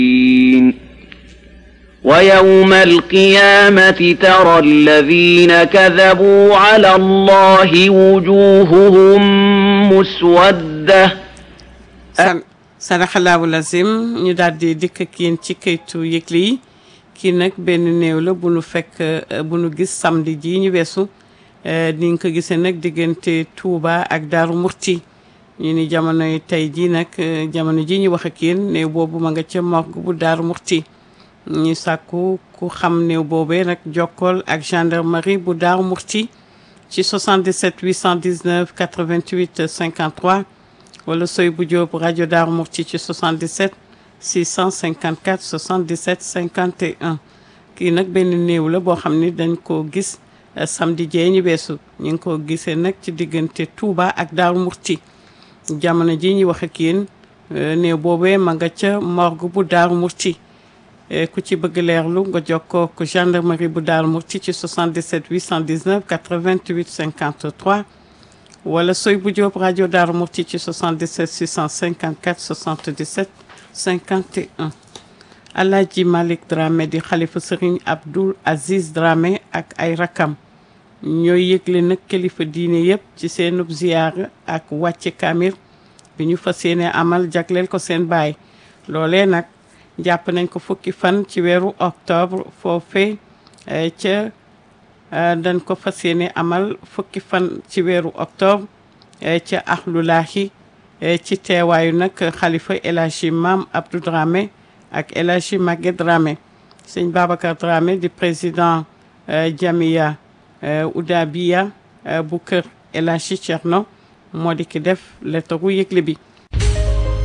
ويوم القيامة ترى الذين كذبوا على الله وجوههم مسودة san saraxalaawu lazim ñu daal di dikk ak yéen ci kayitu yëgle yi kii nag benn néew la bu nu fekk euh, bu nu gis samedi ji ñu weesu euh, ni nga ko gisee nag diggante Touba ak Daaru Murti ñu ni jamonoy tey ji nag euh, jamono ji ñu wax ak yéen néew boobu ma nga ca morgue bu Daaru Murti ñu sàkku ku xam néew boobee nag jokkool ak gendarmerie bu Daaru Murti ci 77 819 88 53 wala soy bu Jóob rajo Daaru Murti ci 77 654 77 51 kii nag benn néew la boo xam ni dañ ko gis eh, samedi jee ñu weesu ñu ngi ko gisee nag ci diggante Touba ak Daaru Murti jamono ji ñuy wax ak yéen eh, néew boobee ma nga ca morgue bu Daaru Murti Eh, ku ci bëgg leerlu nga jokkoo ko gendarmerie bu Daaru Murti ci 77 819 88 53 wala soy bu Jóob rajo Daaru Murti ci 77 654 77 51 Alaaji Malick Dramé di xalifa Sëriñ Abdoul Aziz Dramé ak ay rakam ñooy yëgle nag kilifa diine yépp ci seenub ziyaara ak wàcce kaamir bi ñu fas yéene amal jagleel ko seen baay loolee nag jàpp nañ ko fukki fan ci weeru octobre foofee eh, ca eh, dañ ko fas yéene amal fukki fan ci weeru octobre eh, ca axlulaahi eh, ci teewaayu nag xalifa El Hadji Maam Abdou Dramé ak El Hadji Maguette Dramé sëñ Babacar Dramé di président eh, Jamiya eh, Oudabiya eh, bu kër El Hadji Thierno moo di ki def lettaru yëgle bi